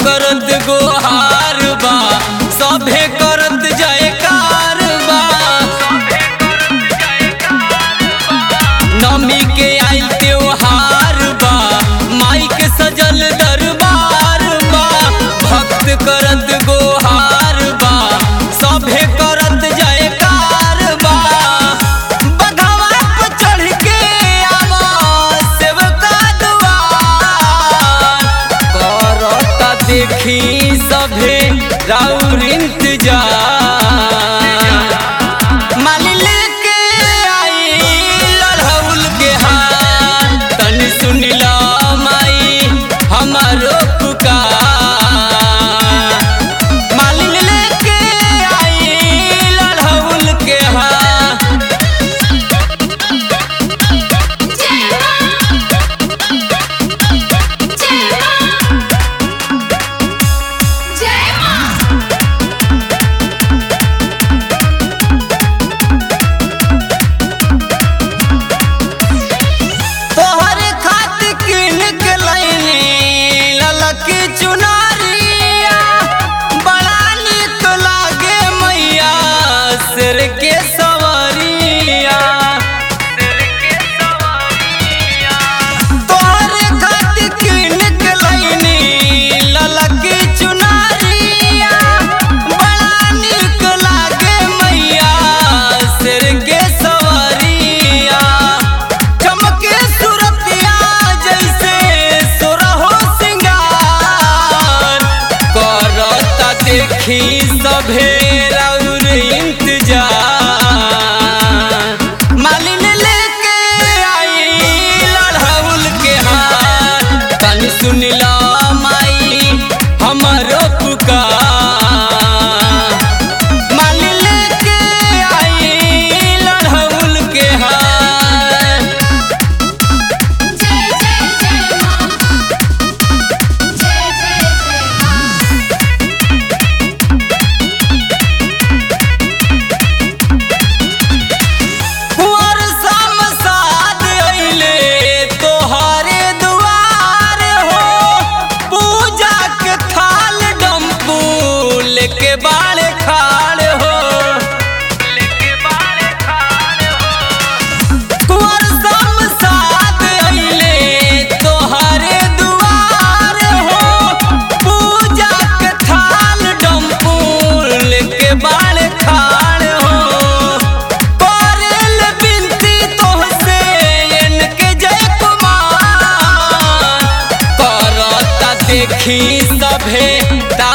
करत गोहार बा सभे करत जयकार बा नमी के आइल त्योहार बा माई के सजल दरबार बा भक्त करत गोहार बा सभे करत जयकार बा बघवा पे चढ़ के आवा सेवका दुआर करता देखी सभे राउर इंतजार माली लेके आई लड़हुल के हार तनी सुनिला माई हमारो पुकार माली लेके आई लड़हुल के हार तोहरे खातिर किन के लैनी ललकी चुनरिया बड़ा निक लागे मैया सिर के सवरिया तोहरे खातिर किन के लैनी ललकी चुनरिया बड़ा निक लागे मैया सिर के सवरिया चमके सुरतिया जैसे सुरहो सिंगार करता देखी सभे राउर इंतजार मालिन लेके आई लड़हुल के हार तनी सुनिला माई हमरो पुकार मालिन लेके आई लड़हुल के हार कुंवर समसाद अइले तोहरे दुआर हो पूजा के थाल डम्पू लेके बाड़े खाड़ हो कुंवर समसाद अइले तोहरे दुआर हो पूजा के थाल डम्पू लेके बाड़े खाड़ हो करेल बिनती तोहसे इनके जय कुमार करता देखी सभे ता